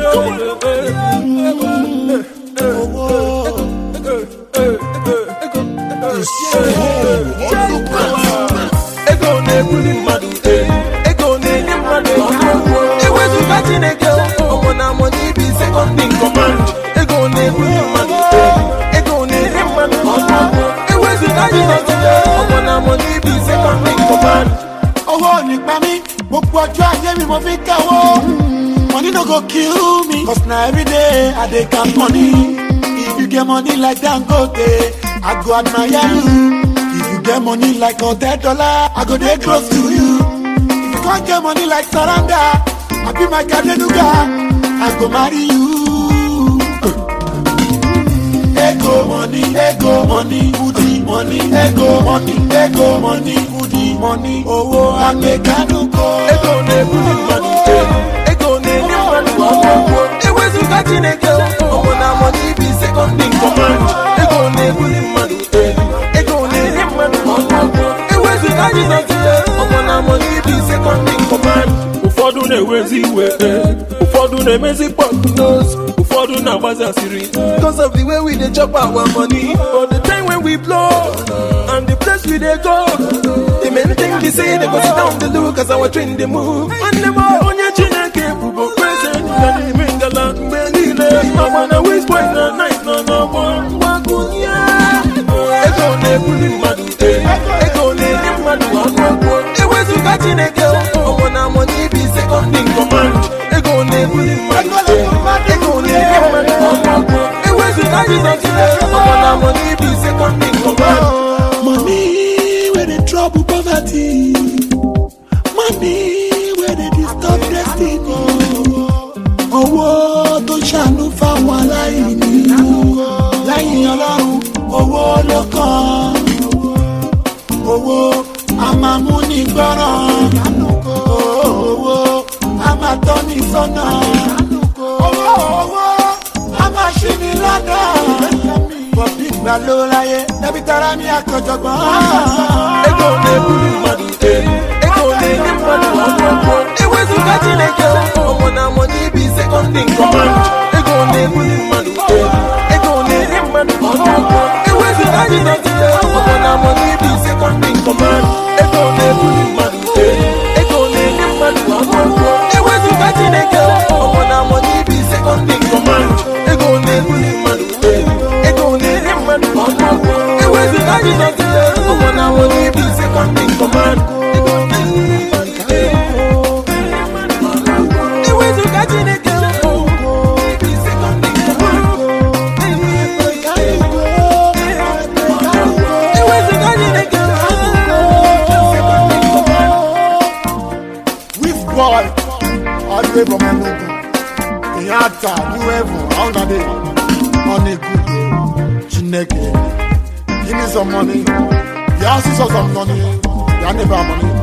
ego na-ebuli mmadụ ego na-enye mmadụ ego ewezụga chineke ọmụ na amụ n'ibi sekọndị kọmand ego na-ebuli mmadụ ego na-enye mmadụ ewezụga chineke ọmụ na amụ n'ibi sekọndị kọmand owó nípa mi gbogbo ọjọ́ ayé mi mo fi kẹ́wọ́. money no go kill me cause na everyday i dey count money. if you get money like dangote i go admire you. if you get money like hundred dollar i go dey close to you. if you come get money like saranda i be my kadenuga i go marry you. Ego money, ego money, goody money, ego money, ego money, goody money, owó amẹ̀kánukọ. ego na-ebuli mmadụ ego na-enye mmadụ ọgwụgwọ ewezụga chineke ọmụ na amụ n'ibi sekọndị kọmand ego na-ebuli mmadụ ego na-enye mmadụ ọgwụgwọ ewezụga jizọs ọmụ na amụ n'ibi sekọndị kọmand ụfọdụ na-ewezi iwe ụfọdụ na-emezi pọknos ụfọdụ na-agbazi asịrị because of the way we dey chop our money but the time when we blow and the place we dey go the main thing be say they go sit down dey look as our train dey move nwanne m onye chineke bụbo kweze ga n'ime ngala mgbe niile ọgba na west point na night nọ n'ọgbọ mgbakwunye ego na-ebuli mmadụ ego na-enye mmadụ ọgwụgwọ ewezụga chineke ọmụ na amụ n'ibi sekọndị kọmand ego na-ebuli mmadụ ego na-enye mmadụ ọgwụgwọ ewezụga jizọs ọmụ na amụ n'ibi sekọndị kọmand Money where they trouble poverty. Money where they disturb destiny. Owó tó ṣàánú fáwọn aláìní. Lẹ́yìn ọlọ́run, owó ló kàn. Owó a máa mú ní gbọ́ràn. Owó a máa tọ́ ní sọ́nà. Owó owó a máa ṣí ní lọ́nà. Bọ̀bí ìgbà ló láyé, débi tara mi àkànjọ̀gbọ́n. ego na-ebuli mmadụ ego na-enye mmadụ ọgwụgwọ ewezụga chineke ọmụ na amụ n'ibi sekọndị kọmand ego na-ebuli mmadụ ego na-enye mmadụ ọgwụgwọ ewezụga jizọs ọmụ na amụ n'ibi sekọndị kọmand ego na-ebuli mmadụ ego na-enye mmadụ ọgwụgwọ ewezụga chineke ọmụ na amụ n'ibi sekọndị kọmand ego na-ebuli mmadụ ego na-enye mmadụ ọgwụgwọ ewezụga jizọs ọmụ na amụ n'ibi sekọndị kọmand ewezụga chineke ibi sekọndị ewezụga chineke Which boy? All the way from Enugu. Kenyatta, New Heaven, how that day? Money good. Chineke. Give me some money. You ask for some money. You never have money.